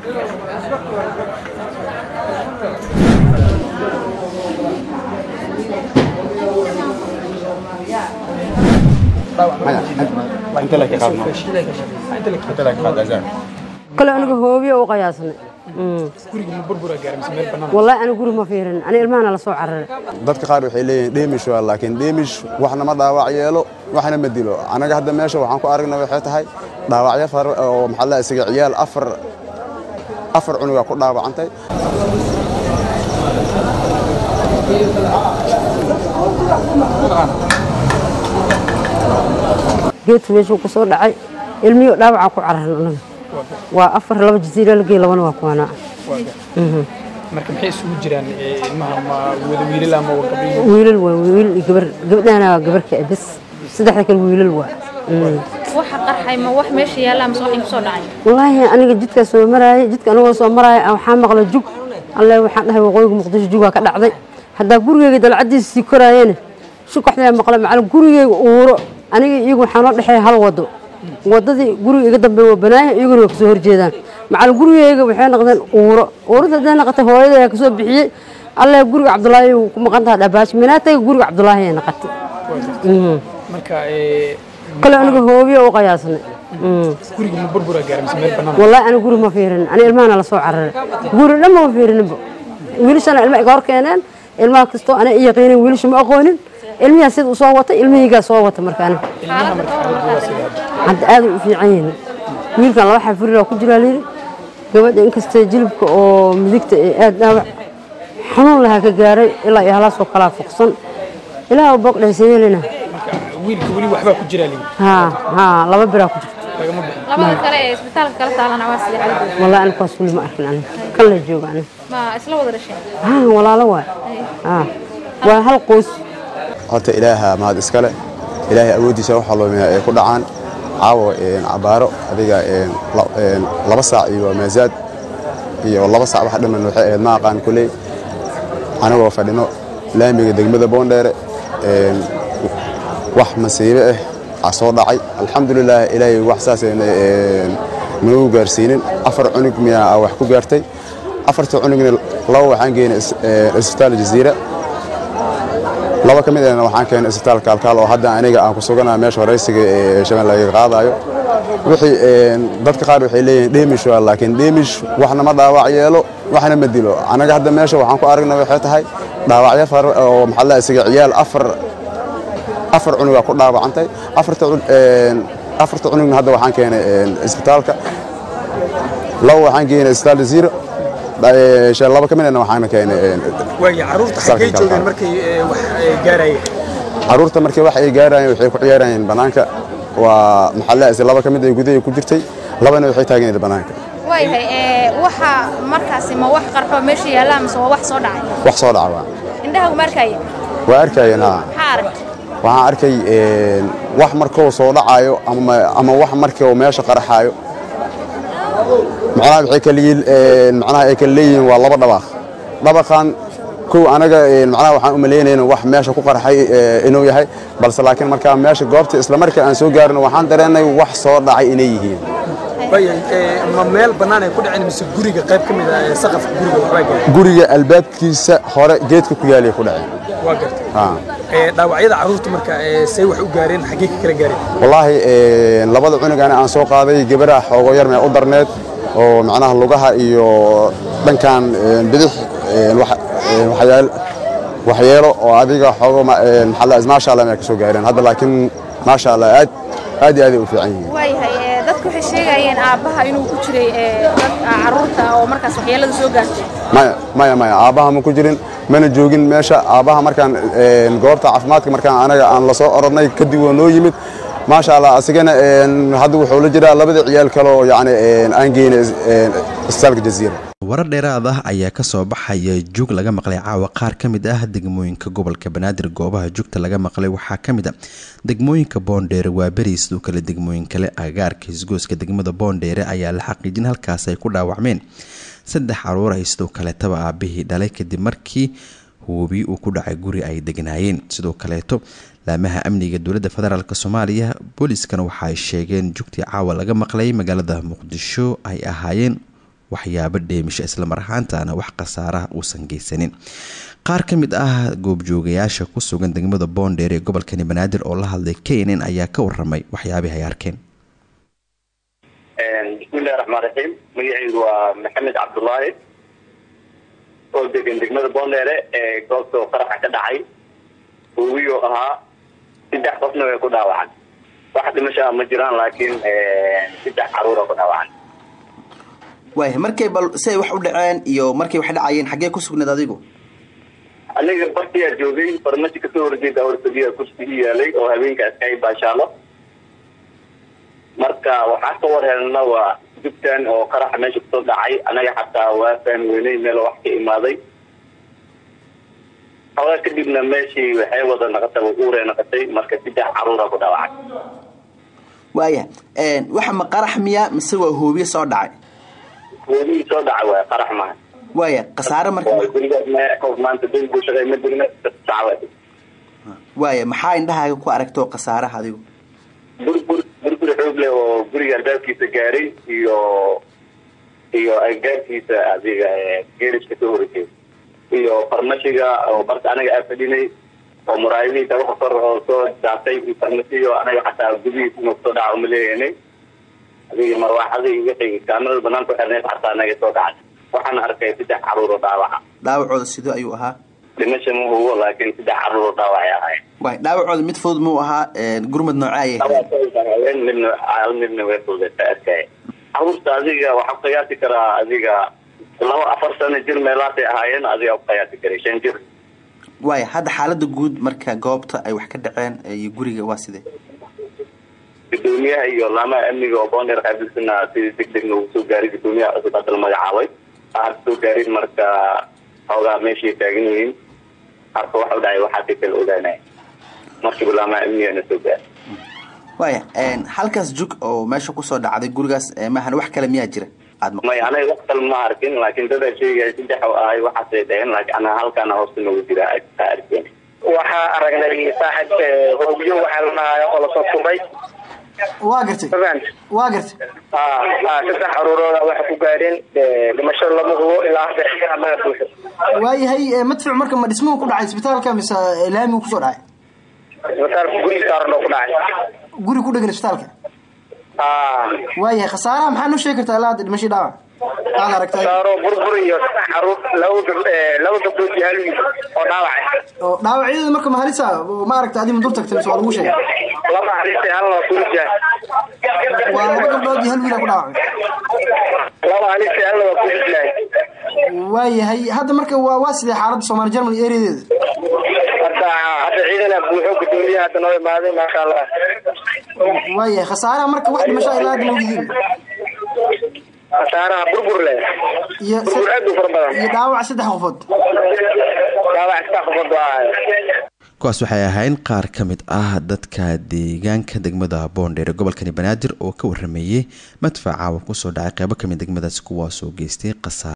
kale aniga hoobiyo u qiyaasnay wallahi aniga guri ma fiirin ani ilmahana la soo cararay dadka qaar waxay leeyihiin dheemish waa laakiin dheemish waxna ma dhaawac yeelo waxna ma dilo anaga hadda meesha waxaan ku aragna waxay tahay dhaawacyo far oo maxaa la isaga ciyaal afar afar cunuga ku dhaawacantay geedka meeshuu ku soo dhacay ilmiyo dhaawacaa ku cararan anaga waa afar laba jasiira la geey labana waa kuwanaa marka maxay isugu jiraan ilmaha ma wada wiilal ama waa gabdho wiilal waa wiilal iyo gabar gabdhahana waa gabarka bes saddexda kale wiilal waa waxa qarxay ma wax meesha yaalla mise wax igu soo dhacay wallaahi aniga jidkaa soo maraayay jidka anigoo soo maraaya waxaa maqla jug alle waxaan dhahay waqooyiga muqdisho jugaa ka dhacday haddaa gurigeyga dalcadiisa sii koraayeen shukaxdaa maqla macalin gurigeyga uuro aniga iyagu waxaa noo dhexeeya hal wado wadadii guriga iga dambeeya waa banaayan iyaguna waa kasoo horjeedaan macalin gurigeyga waxay noqdeen uuro uurada hadday noqotay hooyada ayaa kasoo bixiyey alle guriga cabdulaahi uu ku maqan taha dhabaash minaatayga guriga cabdulaahi ay noqotay marka kale aniga hoobiyo u qiyaasnay guriga ma burbura gaaray mise meel bannaan wallahi aniga guri ma fiirin ani ilmahana la soo cararay guri dhan ma fiirininba wiilashana ilma iga hor keeneen ilmaha kastoo ana i yaqiinin wiilasha ma aqoonin ilmihaa sida u soo wata ilmihaygaa soo wata markaana ilmaha marka xaaladdu waa sidee hadda aad u fiican yihiin wiilkan laba xafirir ku jiraa layidhi gabadha inkastee jilibka oo midigta ee aad dhaawac xanuun lahaa ka gaaray ilaa iyo halaasoo kalaa fuqsan ilaah u boqdhaysayeelina marka wiilka weli waxbaa ku jiraa liin haa haa laba biraa ku jirta lagama bixin labada kale ee isbitaalka kala taalana waa sidee xaaladooda wallahi aniga kuwaas weli ma arkin aniga kan la jooga aniga ma isla wada dhasheen haa walaalo waay haa waa hal qoys horta ilaaha mahad iskale ilaahay awooddiisa waxa loomiya ay ku dhacaan caawa cabaaro adiga laba saac iyo maasaad iyo laba saac wax dhiman waxay ahayd ma aqaan kuley anagoo fadhino laamiga degmada boondheere wax masiibe ah aa soo dhacay alxamdulilah ilaahay wax saas nagu gaarsiinin afar cunug miyaa wax ku gaartay afarta cunugna laba waxaan geynay isbitaal jaziira laba ka mid ahna waxaan keenay isbitaalka alkaal oo hadda aniga aan ku suganahay meesha horeysiga ee shabeelle laga qaadayo wixii dadka qaar waxay leeyihiin dheemish waa laakiin dheemish waxna ma dhaawac yeelo waxna ma dilo anaga hadda meesha waxaan ku aragna waxay tahay dhaawacyo far oo maxaa la isaga ciyaal afar afar cunuga ku dhaawacantay afarta afarta cunugna hadda waxaan keenay isbitaalka laba waxaan geynay isbitaal jaziira laba ka midna waxaana keenay waaya caruurta xaggay joogeen markay wax gaarayeen caruurta markii wax ay gaarayeen waxay ku ciyaarayeen banaanka waa maxaa laba ka mid ay gudaha ku jirtay labana waxay taaganayeen banaanka waayahay waxa markaasi ma wax qarxo meesha yaalla mise waa wax soo dhacay wax soo dhaca waa indhaha ma arkaya waa arkayeen haa maxaa arag waxaan arkay wax markuu soo dhacayo ama ama wax markuu meesha qarxaayo macnaha waxay kala yihiin macnaha ay kala leeyihiin waa laba dhabaaq dhabaqan kow anaga macnaha waxaan u malaynayna wax meesha ku qarxay inuu yahay balse laakiin markaa meesha goobta isla markaa aan soo gaarno waxaan dareennay wax soo dhacay inay yihiin waaya ma meel bannaan ay ku dhaceen mise guriga qayb ka mid ah ee saqafka guriga waxbaa gaaray guriga albaabkiisa hore geedka ku yaalay ku dhaceen waa gartay haa dhaawacyada caruurta marka say wax u gaareen xaggee ka kala gaareen wallaahi labada cunug ani aan soo qaaday gabadha xoogo yar mee u darneed oo macnaha lugaha iyo dhankan bidix waxyeelo oo adiga xoogo maasha allah ka soo gaareen hadda laakiin maasha allah aad aad iyo aad ay u fiican yihiin waayahay dadku waxay sheegayeen aabbaha inuu ku jiray caruurta oo markaas waxyeelada soo gaartay maya maya maya aabbaha ma ku jirin mana joogin meesha aabbaha markaan goobta caafimaadka markaan anaga aan la soo orodnay kadib waa noo yimid maasha allah asigana hadda wuxuu la jiraa labada ciyaal kale oo yani aan geynay isbitaalka jaziira warar dheeraad ah ayaa kasoo baxaya jug laga maqlay caawa qaar ka mid ah degmooyinka gobolka banaadir goobaha jugta laga maqlay waxaa ka mid a degmooyinka boondheere waa beri sidoo kale degmooyin kale agaarka hisgooska degmada boondheere ayaa la xaqiijin halkaas ay ku dhaawacmeen saddex caruur ay sidoo kaleetaba aabihii dhalay kadib markii hubi uu ku dhacay guri ay degnaayeen sidoo kaleeto laamaha amniga dowladda federaalk soomaaliya booliiskana waxa ay sheegeen jugtii caawa laga maqlay magaalada muqdisho ay ahaayeen waxyaabo dheemisha islamar ahaantana wax khasaaraha uusan geysanin qaar ka mid ah goobjoogayaasha ku sugan degmada boondheer ee gobolkani banaadir oo la hadlay kenen ayaa ka waramay waxyaabihi ay arkeen bismillahi raxmaan raxiim magacaygu waa maxamed cabdullaahi oo degan degmada boondheere ee goobta qaraxa ka dhacay uwiyo ahaa saddex qofna way ku dhaawacan wax dhimashaa ma jiraan laakiin saddex caruura ku dhaawacan waaya markay bal si ay wax u dhaceen iyo markay wax dhacayeen xaggee ku sugnayd adigu aniga bartiyaa joogay farmashi kasoo horjeeda horfadiya kursi i yaalay oo habeenkaas ka baashaalo marka waxaa ka war helna waa jubtan oo qaraxa meesha kusoo dhacay anaga xataa waa fahmi weynay meel wax ka imaaday xoogaa kadibna meeshii waxay wada naqatay uure naqatay marka saddex caruura ku dhaawacay waaya waxa ma qarax miya mise waa hoobiye soo dhacay hoobihii soo dhacay waay qarax maha waaya khasaare marka guriga qof maanta dad buu shaqay ma jirna sacwa waaya maxaa indhahaaga ku aragto khasaaraha adigu burbur burbur xoog leh oo guriga albaabkiisa gaaray iyo iyo aggaarkiisa adiga geeriska soo horjeeda iyo farmashiga oo barta anaga aa fadhinay oo muraayadihiisa waxa kor oo soo daatay iyo farmashiyo anaga xataa gudihiisa inuu kusoo dhaca uma leeyahnay adiga marwaaxadii wixii kaamirada banaanka xirneed xataa anaga soo dhacay waxaan arkay saddex caruur oo dhaawaca dhaawacooda sidoo ayuu ahaa dhimasha ma hubo laakiin saddex caruur oo dhaawacay ahayd waay dhaawacooda mid fudud muu ahaa gurmad noocee ayay hayeen midna midna way fududaysa arkaya caruurta adiga waxaa ku qiyaasi karaa adiga laba afar sano jir meelaasay ahaayeen adiga ku qiyaasi karay shan jir waaya hadda xaalada guud marka goobta ay wax ka dhaceen iyo guriga waa sidee gudoomiyaha iyo laamaha amniga oo boonder qaabilsana sidii deg degna uu soo gaaray gudoomiyaha cusub hadda la magacaabay aan soo gaarin marka xoogaa meeshay taagan yihiin harka waxa u dhacay waxaasay kala ogaanaya markiiba laamaha amnigana soo gaaray waaya halkaas jug oo meesha kusoo dhacday gurigaas maahan wax kale miyaa jira aad may anaga wax kale ma arkin laakiin dadaa sheegaya saddex oo ahay waxaasay dhaheen laakiin anaga halkaana hoosta noogu jira aa arkeen waxaa aragnay saaxib hoobiyo waxaa la dhahayo oo lasoo tuuray waa gartay waa gartay saddex caruurooda waxay ku gaadheen dhimasho lama hubo ilaa hadda laga buuxo waayahay madfic marka ma dhismuhu ku dhacay isbitaalka mise laamigu kusoo dhacay isbitaalka guri saaran oo ku dhacay guri ku dhegan isbitaalka waayahay khasaaraha maxaa noo sheegi kartaa ilaa hadda dhimashii dhaawac aad aragtay saaro burbur iyo saddex caruur laba gab laba gabdhood iyo hal wiil oo dhaawacay oo dhaawacyada marka mahalisa ma aragta adi ma dur tagtay mise waa lagu sheegay laba halisa halna waa kulijaa waa laba gabdhood iyo hal wiila ku dhaawacay laba halisa halna waa kulijlaay waayahay hadda marka waa waa sidee xaaladda soomaali germany areadeeda hadda hadda ciidana buuxo gudoomiyaha hadda noo imaaday maasha allah waayahay khasaaraha marka wax dhimasho ilaa hadda mawgidiin khasaaraha burbur leh iyo burbur aad u fara badan iyo dhaawac saddex qofood dhaawac saddex qofood waa kuwaas waxay ahayn qaar ka mid ah dadka deegaanka degmada boondheer ee gobolkani banaadir oo ka warameeyey madfaca uu kusoo dhacay qeybo kamid degmadaasi kuwaasoo geystay khasaar